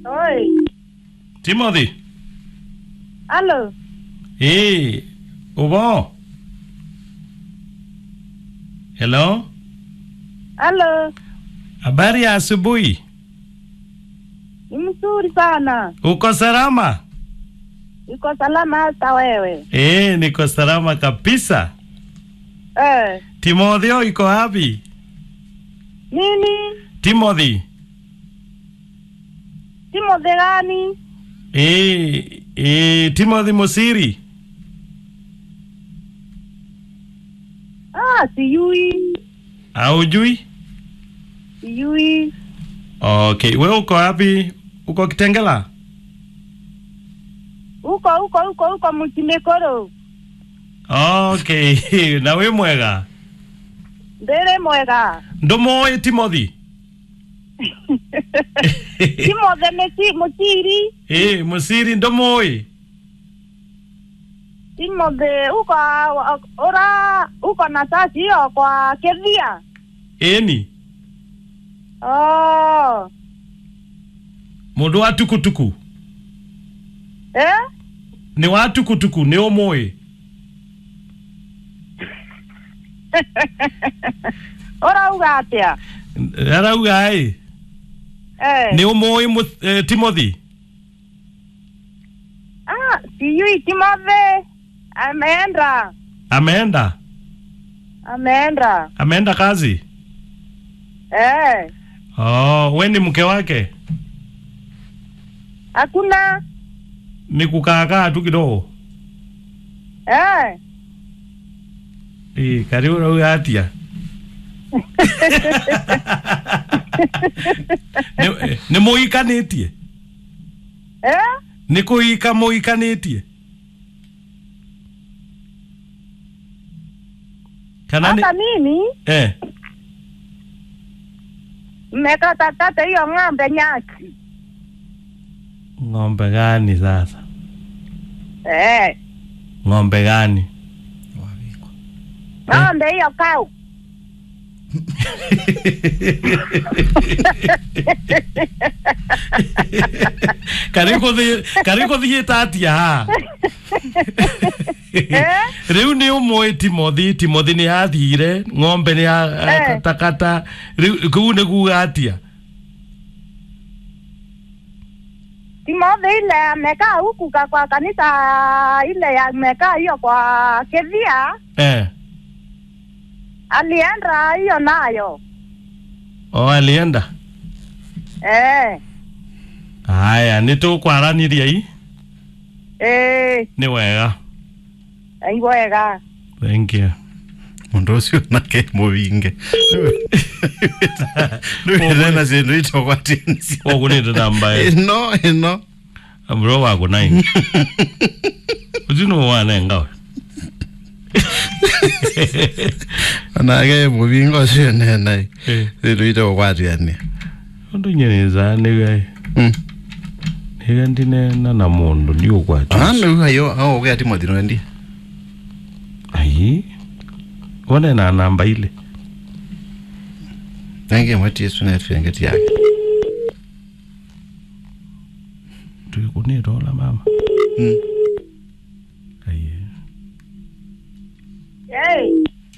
Oi, Timothy. halo. Eh, upo? Hello? Halo. Habari ya asubuhi. Ni mzuri sana. Uko salama? Iko salama hata wewe? Eh, niko salama kabisa. Eh, Timotheo iko wapi? nini? Timothy. Timothy gani? Eh, eh, Timothy Musiri. Ah, sijui. Haujui? Sijui. Okay, wewe uko wapi? Uko Kitengela? Uko uko uko uko Mchimekoro. Okay, na we mwega. Ndere mwega. Ndomoe Timothy. Timothy meti mutiri. Eh, Musiri ndomoe. Timothy uko ora uko na sasi hiyo kwa Kevia. Eni, Oh. mundu wa tukutuku. Eh? Ni wa tukutuku, ni umoe. Ora uga atia. Arauga eh. Eh. Ni umoe mu, eh, Timothy. Ah, sijui Timothy ameenda. Ameenda. Ameenda. Ameenda kazi. Eh. Oh, we ni mke wake? Hakuna. Ni kukaakaa tu kidogo. Eh. Eh, karibu urauga atia. ni, ni muikanitie Eh? ni kuika muikanitie kana ni Hata mimi eh mmekatakata hiyo ng'ombe nyasi. ng'ombe gani sasa Eh. ng'ombe gani Ng'ombe hiyo kau. kari kuthi kari kuthiite atia ha riu ni umwe timothi timothi ni athire ng'ombe ni Eh. katakata riu kuu ni kuga atia Timothy ile amekaa huku ka- kwa kanisa ile amekaa hiyo kwa Kevia, eh alienda hiyo nayo. o alienda Eh. haya ni tukwaraniria i Eh. ni wega Ai wega. thank you mundu ucio nake muvinge nduirena cindu itogwatinisia koguo nä ndä nambaä ino ino bro wako nai ucino wanengawe onake muvinga ucio nenai cindu itogwatiania ndå nyeneza nä nä ndinena na må ndå ndi å gwati anu ayo augea timothy nwendia ai one na namba ile nenge mwetie sunetwengeti yake tuikå nä rola mama Mm. ai Eh.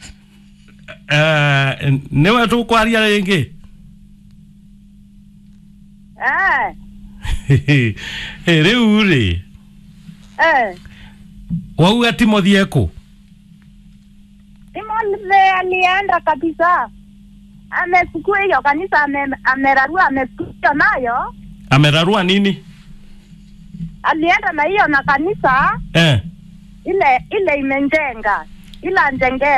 nä we tå kwaria rä ngä Eh. rä u rä Eh. wauga timothi ekå Timothy alienda kabisa. Amechukua hiyo kanisa ame, amerarua amechukua hiyo nayo. amerarua nini Alienda na hiyo na kanisa eh. ile ile imenjenga ila njenge